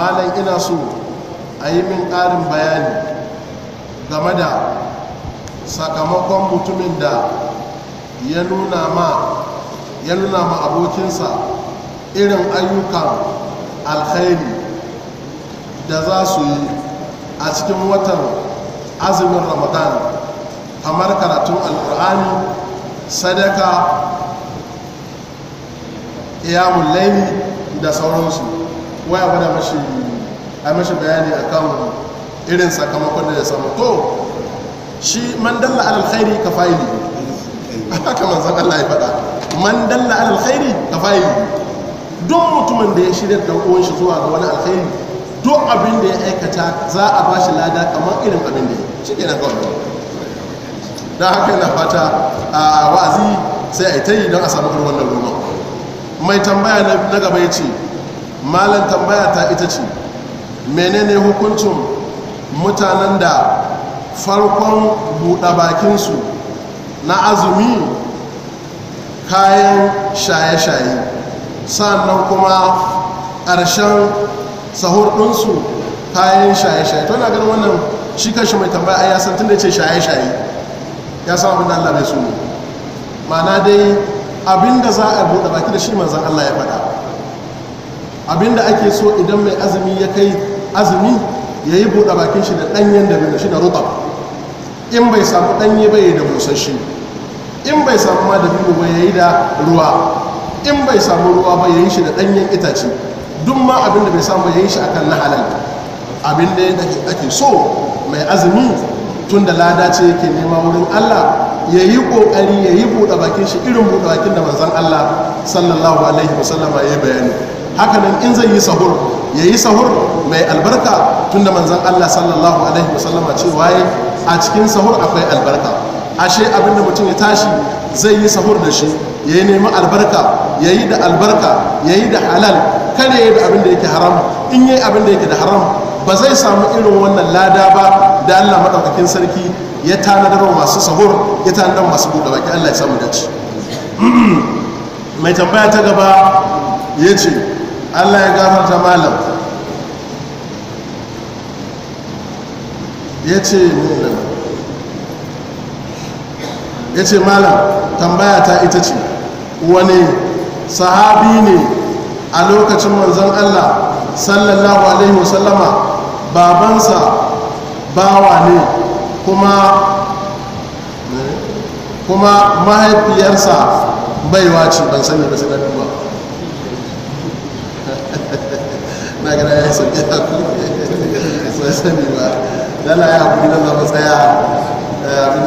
malam ina so a yi min ƙarin bayani game da sakamakon mutumin da ya nuna ma ya nuna ma abokinsa irin ayyukan alkhairi da za su yi a cikin watan azumin ramadan kamar karatun alkur'ani sadaka iyamun laili da sauransu waya gwada mashi a mashi bayani akan irin sakamakon da ya samu to shi man dalla alal khairi ka fa'ili haka manzon Allah ya faɗa man dalla alal khairi ka fa'ili duk mutumin da ya shirya da uwan shi zuwa ga wani alkhairi duk abin da ya aikata za a ba shi lada kamar irin abin da ya shi kenan kawai don haka yana fata a wa'azi sai a yi ta yi don a samu irin wannan roman mai tambaya na gaba ya ce malam tambaya ta ita ce menene hukuncin mutanen da farkon buɗe bakinsu na azumi kayan shaye-shaye sannan kuma ƙarshen sahur ɗinsu kayan shaye-shaye to na ganin wannan shi kashi mai tambaya a yasan tun da ce shaye-shaye ya san abin da allah bai su ne mana dai abinda za a buɗe baki da shi manzan allah ya faɗa abinda ake so idan mai azumi ya kai azumi ya yi buɗe bakin shi da ɗanyen da shi da rutab in bai samu ɗanye bai da busasshe in bai samu ma da biyu ba ya yi da ruwa in bai samu ruwa ba ya yi shi da ɗanyen itace duk ma abinda bai samu ya yi shi akan na halal abinda ake so mai azumi tun da lada ce yake nema wurin allah ya yi ƙoƙari ya yi buɗe bakin shi irin buɗe bakin da manzan allah sallallahu alaihi wasallama ya yi bayani hakanan in zai yi sahur ya yi sahur mai albarka tunda manzan Allah sallallahu alaihi wasallama ce waye a cikin sahur akwai albarka ashe abinda mutum ya tashi zai yi sahur da shi ya yi neman albarka ya yi da albarka ya yi da halal kada ya yi da abinda yake haram in yi abinda yake da haram ba zai samu irin wannan lada ba da Allah maɗaukakin sarki ya tanadar masu sahur ya tanadar masu buɗe baki Allah ya samu dace mai tambaya ta gaba ya ce allah ya gafarta malam ya ce ya ce malam tambaya ta ita ce wani sahabi ne a lokacin manzon allah sallallahu alaihi wasallama babansa bawa ne kuma kuma mahaifiyarsa baiwa ce ban sani ba sai na duba na gana ya yi sauƙi a kuma sai sani ba dala ya haƙuri na zama tsaya abin